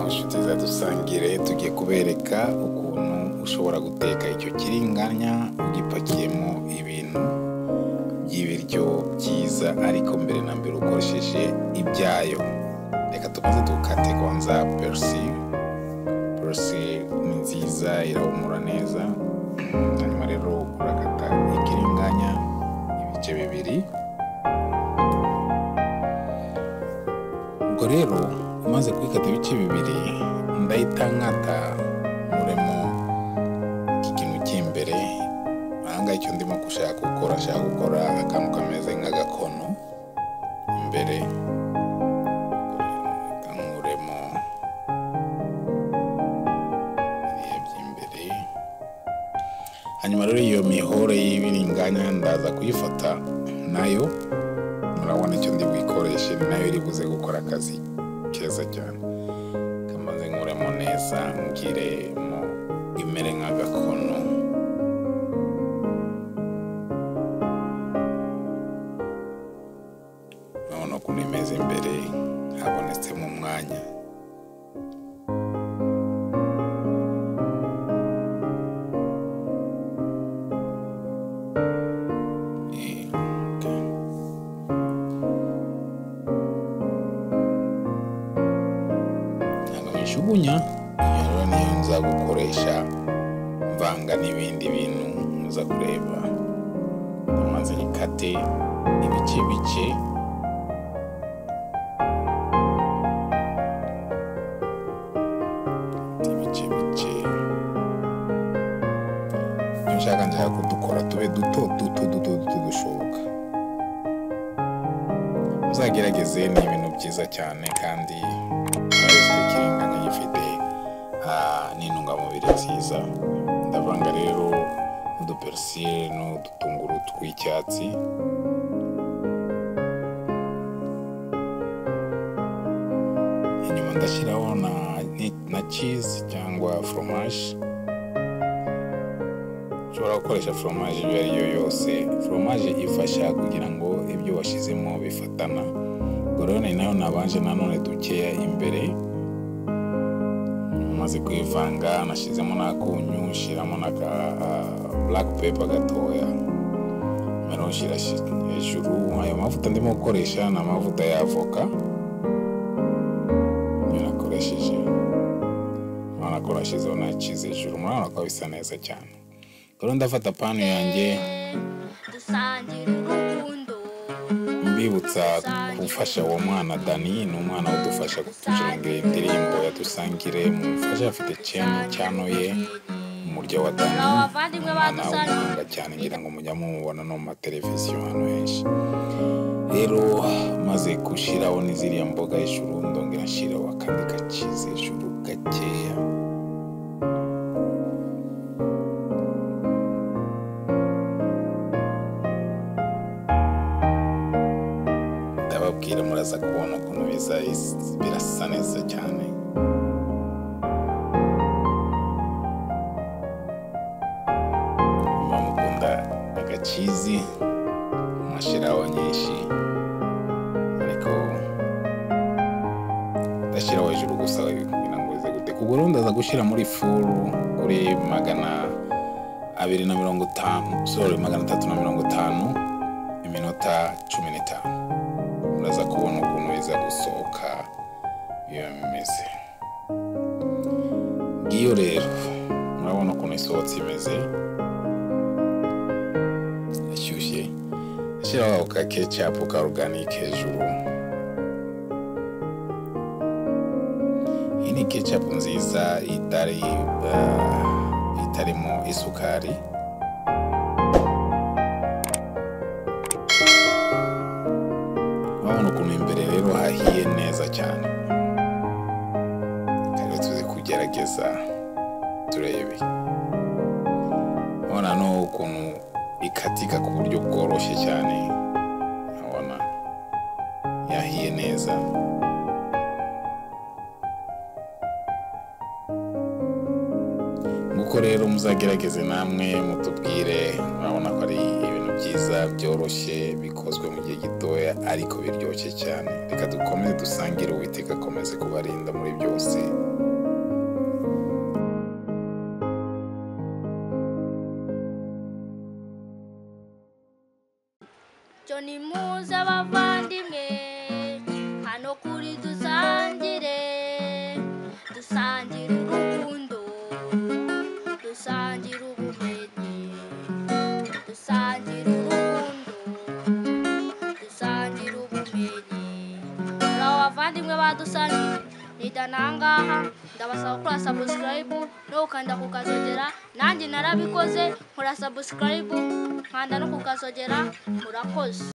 inshuti za dusangire tugiye kubereka ukuntu ushobora guteka icyo kiringanya ugipakiyemo ibintu by'ibiryo byiza ariko mbere na mbere ukoresheje ibyayo reka tubanze dukate kwanza perusili perusili ni nziza irahumura neza hanyuma rero urakata ikiringanya ibice bibiri ubwo rero umaze kubikata ibice bibiri ndahita nkata nkuremo iki kintu cy'imbere ahangaha icyo ndimo gushaka gukora nshaka gukora akantu kameze nk'agakono imbere reka nkuremo biriya by'imbere hanyuma rero iyo mihore y'ibiringanya ndaza kuyifata nayo murabona icyo ndi buyikoreshe ni nayo iri buze gukora akazi keza cyane kamaze nkuremo neza ngiremo imere nk'agakono urabona ukuntu imeze imbere habonetsemo umwanya Eh, okay. ntabwo mwishugunya iyo rero niyo nza gukoresha mvanga n'ibindi bintu muza kureba maze ikate ibice bice ibice bice ibyo nshaka nshaka kudukora tube duto duto duto duto dushoboka muzagerageze ni ibintu byiza cyane kandi ikiringa gifite n'intungamubiri nziza ndavanga rero uduperisire n'udutunguru tw'icyatsi inyuma ndashyiraho na, na cheese cyangwa foromaje ushobora gukoresha foromaje iyo ari yo yose foromaje ifasha kugira ngo ibyo washyizemo bifatana gorone nayo nabanje nanone dukeya imbere umaze kuyivanga nashyizemo n'akunyu nshyiramo na ka black pepper gatoya mbere ushyira hejuru ayo mavuta ndimo gukoresha ni amavuta ya avoka niyo nakoresheje urabona ko nashyizeho na cheese hejuru murabona ko bisa neza cyane rero ndafata pani yanjye dusangire urukundo mbibutsa gufasha uwo mwana dani ni umwana udufasha gucurangira indirimbo ya dusangire mumufasha afite cyane cyano ye umuryo wa dani abavandimwe ba umwana w'umuhanga cyane ngira ngo mujya mumubona no mu mateleviziyo hano henshi rero maze gushyiraho n'iziriya mboga hejuru ndongera nshyiraho akandi gakiza hejuru gakeya ndababwira muraza kubona ukuntu biza birasa neza cyane muba mukunda agakizi mumashyiraho nyinshi ariko ndashyiraho hejuru gusa kugira ngo bize guteka ubwo rero ndaza gushyira muri furu kuri magana abiri na mirongo itanu sorry magana atatu na mirongo itanu iminota cumi n'itanu uraza kubona ukuntu biza gusohoka iyo bimeze ngiyo rero murabona ukuntu isohotse imeze ashyushye ashyiraho ka kecapu ka oruganike hejuru iyi ni kecapu nziza itari eh, itarimo isukari urabona ukuntu imbere rero hahiye neza cyane rero tuze kugerageza turebe urabona no ukuntu ikatika ku buryo bworoshye cyane urabona yahiye neza nguko rero muzagerageze namwe mutubwire murabona ko ari ibintu byiza byoroshye bikozwe mu gihe gitoya ariko biryoshye cyane reka dukomeze dusangire uwiteka akomeze kubarinda muri byose cyo ni muze abavandimwe hano kuri dusangire dusangire urukundo dusangire ubumenyi dusangire urukundo dusangire ubumenyi muraho bavandimwe badusangire nidanangaha ndabasaba gukora sabusikarayibu no gukanda kukazogera nanjye narabikoze nkora sabusikarayibu nkanda no kukazogera murakoze